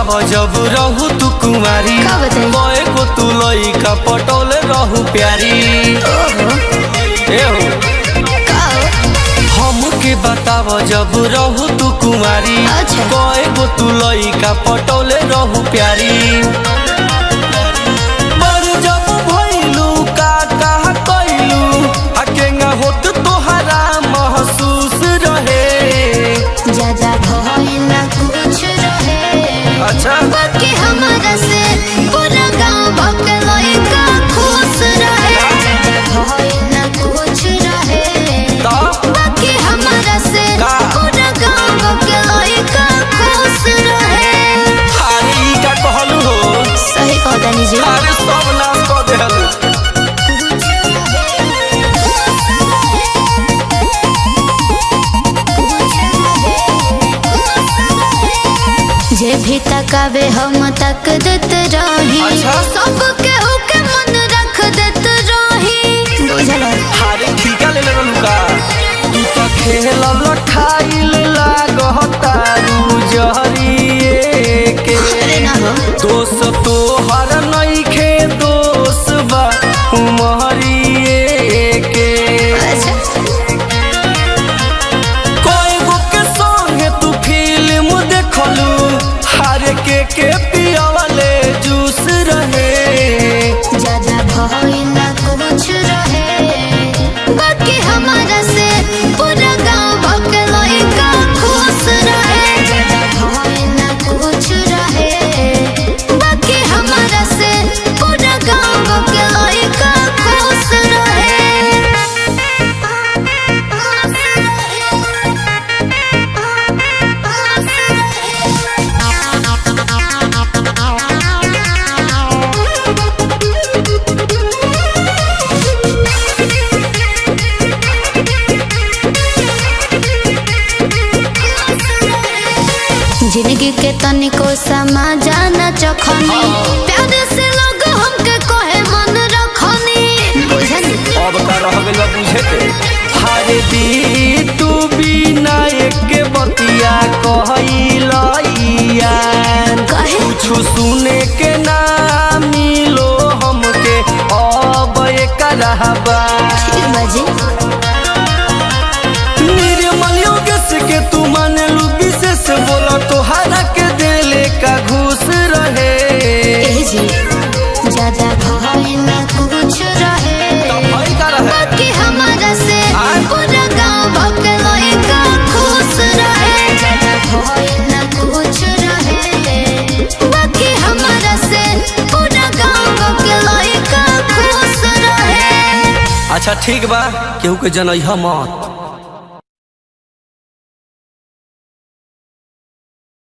बताव जब रहू तू कुमारी का बताई? कए गो तू लइका पटौले रहू प्यारी ओहो ए हो का हमके बताव जब रहू तू कुमारी अच्छा। कए गो तू लइका पटौले रहू प्यारी पर जब भइलू का कहा कइलू आ केंगा होत तोहरा महसूस रहे ज्यादा भइल ना कुछ रहे अच्छा बाकी हमारा से पूरा गांव भक्त लइका खुश रहे ज्यादा भइल ना कुछ रहे तब बाकी हमारा से का? पूरा गांव भक्त लइका खुश रहे अरे ई का कहलू हो सही कहता जी अरे सब नाश कऽ देहलू जे भी तकावे हम तक देत रही अच्छा। सबके होके मन रख देत रही बुझल अरे ठीका ले लेलू का तू तो खेल लठाइल लागतारू जहरिए के अरे ना हो दोष तो हर नइखे दोष बा उमहरिए के अच्छा कोई गो के संगे तू फिल्म देखलू हर के के पियावले जूस रहे ज्यादा भइल ना कुछ रहे बाकी हमारा से पूरा गांव भक्त लइका खुश रहे ज्यादा भइल ना कुछ रहे बाकी हमारा से पूरा गांव भक्त लइका खुश जिंदगी के तनिको समा जाना चखनी प्यार से लोग हमके कहे मन रखनी बुझनी अब का रह गइल बा बुझे के हरे दी तू बिना एक बतिया कहइलैया कहे कुछ सुने के ना मिलो हमके अब एक रहबा ठीक बाजी निर्मल योगेश के तू मानलू विशेष बोला तोहरा के दिले का घूस रहे ए जी ज्यादा भइल ना कुछ रहे भई का रहे बाकी हमारा से आय। पूरा गांव भक्त लइका खुश रहे ज्यादा भइल ना कुछ रहे बाकी हमारा से पूरा गांव भक्त लइका खुश रहे अच्छा ठीक बा केहू के जनैहा मत